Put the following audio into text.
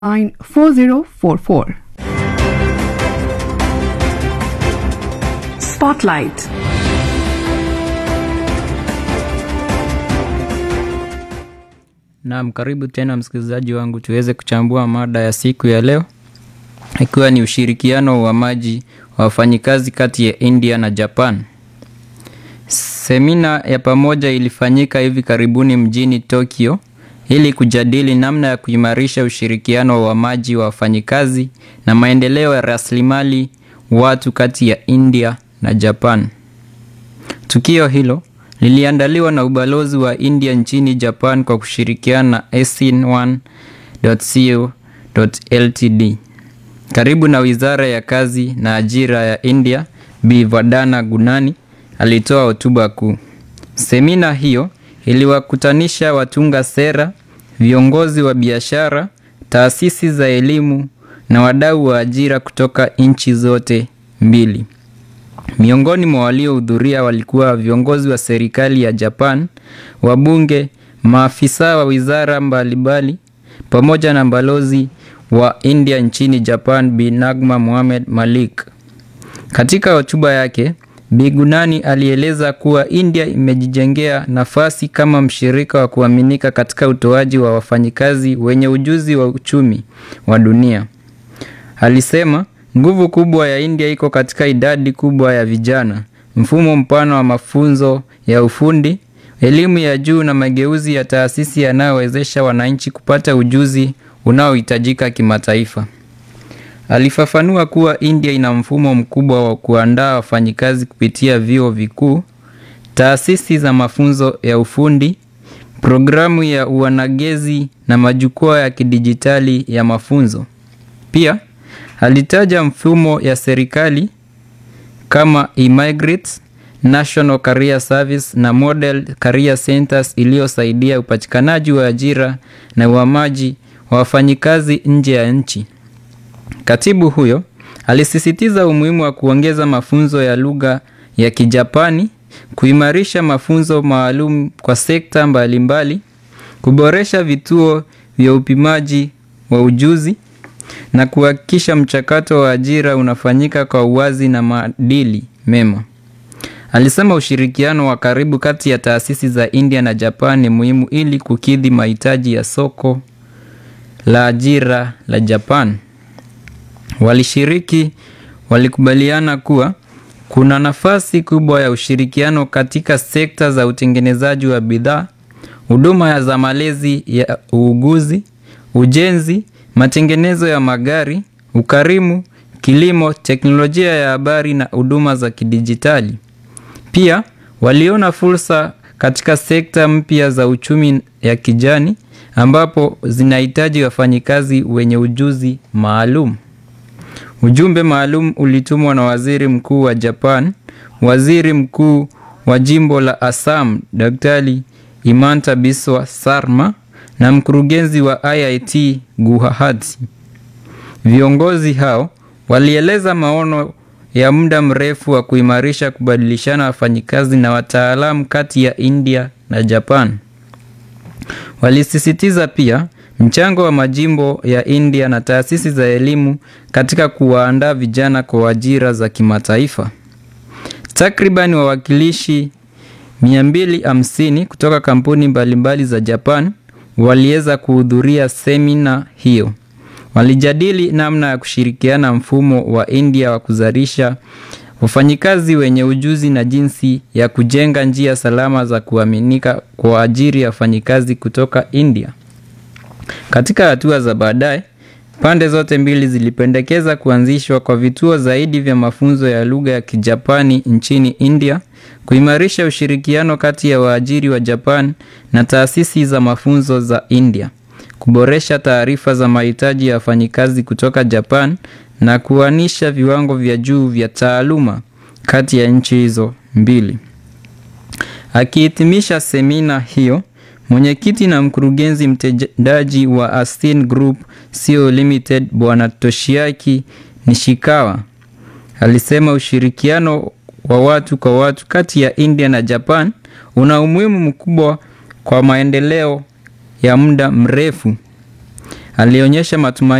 line 4044. Spotlight. Naam, karibu tena msikilizaji wangu, tuweze kuchambua mada ya siku ya leo, ikiwa ni ushirikiano wa maji wa wafanyikazi kati ya India na Japan. Semina ya pamoja ilifanyika hivi karibuni mjini Tokyo ili kujadili namna ya kuimarisha ushirikiano wa maji wa wafanyikazi na maendeleo ya rasilimali watu kati ya India na Japan. Tukio hilo liliandaliwa na ubalozi wa India nchini Japan kwa kushirikiana na ASIN1.co.ltd karibu na Wizara ya Kazi na Ajira ya India. Bi Vandana Gunani alitoa hotuba kuu. Semina hiyo iliwakutanisha watunga sera, viongozi wa biashara, taasisi za elimu na wadau wa ajira kutoka nchi zote mbili. Miongoni mwa waliohudhuria walikuwa viongozi wa serikali ya Japan, wabunge, maafisa wa wizara mbalimbali pamoja na balozi wa India nchini Japan Bi Nagma Mohamed Malik. Katika hotuba yake, Bi Gunani alieleza kuwa India imejijengea nafasi kama mshirika wa kuaminika katika utoaji wa wafanyikazi wenye ujuzi wa uchumi wa dunia. Alisema nguvu kubwa ya India iko katika idadi kubwa ya vijana, mfumo mpana wa mafunzo ya ufundi, elimu ya juu na mageuzi ya taasisi yanayowezesha wananchi kupata ujuzi unaohitajika kimataifa. Alifafanua kuwa India ina mfumo mkubwa wa kuandaa wafanyikazi kupitia vyuo vikuu, taasisi za mafunzo ya ufundi, programu ya uanagezi na majukwaa ya kidijitali ya mafunzo. Pia alitaja mfumo ya serikali kama eMigrate, National Career Service na Model Career Centers iliyosaidia upatikanaji wa ajira na uhamaji wa wafanyikazi nje ya nchi. Katibu huyo alisisitiza umuhimu wa kuongeza mafunzo ya lugha ya Kijapani, kuimarisha mafunzo maalum kwa sekta mbalimbali, kuboresha vituo vya upimaji wa ujuzi na kuhakikisha mchakato wa ajira unafanyika kwa uwazi na maadili mema. Alisema ushirikiano wa karibu kati ya taasisi za India na Japan ni muhimu ili kukidhi mahitaji ya soko la ajira la Japan. Walishiriki walikubaliana kuwa kuna nafasi kubwa ya ushirikiano katika sekta za utengenezaji wa bidhaa, huduma za malezi ya uuguzi, ujenzi, matengenezo ya magari, ukarimu, kilimo, teknolojia ya habari na huduma za kidijitali. Pia waliona fursa katika sekta mpya za uchumi ya kijani ambapo zinahitaji wafanyikazi wenye ujuzi maalum. Ujumbe maalum ulitumwa na Waziri Mkuu wa Japan, Waziri Mkuu wa Jimbo la Assam, Daktari Himanta Biswa Sarma na mkurugenzi wa IIT Guwahati. Viongozi hao walieleza maono ya muda mrefu wa kuimarisha kubadilishana wafanyikazi na wataalamu kati ya India na Japan. Walisisitiza pia mchango wa majimbo ya India na taasisi za elimu katika kuwaandaa vijana kwa ajira za kimataifa. Takriban wawakilishi 250 kutoka kampuni mbalimbali za Japan waliweza kuhudhuria semina hiyo. Walijadili namna ya kushirikiana mfumo wa India wa kuzalisha wafanyikazi wenye ujuzi na jinsi ya kujenga njia salama za kuaminika kwa ajili ya wafanyikazi kutoka India. Katika hatua za baadaye, pande zote mbili zilipendekeza kuanzishwa kwa vituo zaidi vya mafunzo ya lugha ya Kijapani nchini India, kuimarisha ushirikiano kati ya waajiri wa Japan na taasisi za mafunzo za India, kuboresha taarifa za mahitaji ya wafanyikazi kutoka Japan na kuanisha viwango vya juu vya taaluma kati ya nchi hizo mbili. Akihitimisha semina hiyo, mwenyekiti na mkurugenzi mtendaji wa Astin Group Co Limited Bwana Toshiaki Nishikawa alisema ushirikiano wa watu kwa watu kati ya India na Japan una umuhimu mkubwa kwa maendeleo ya muda mrefu. alionyesha matumaini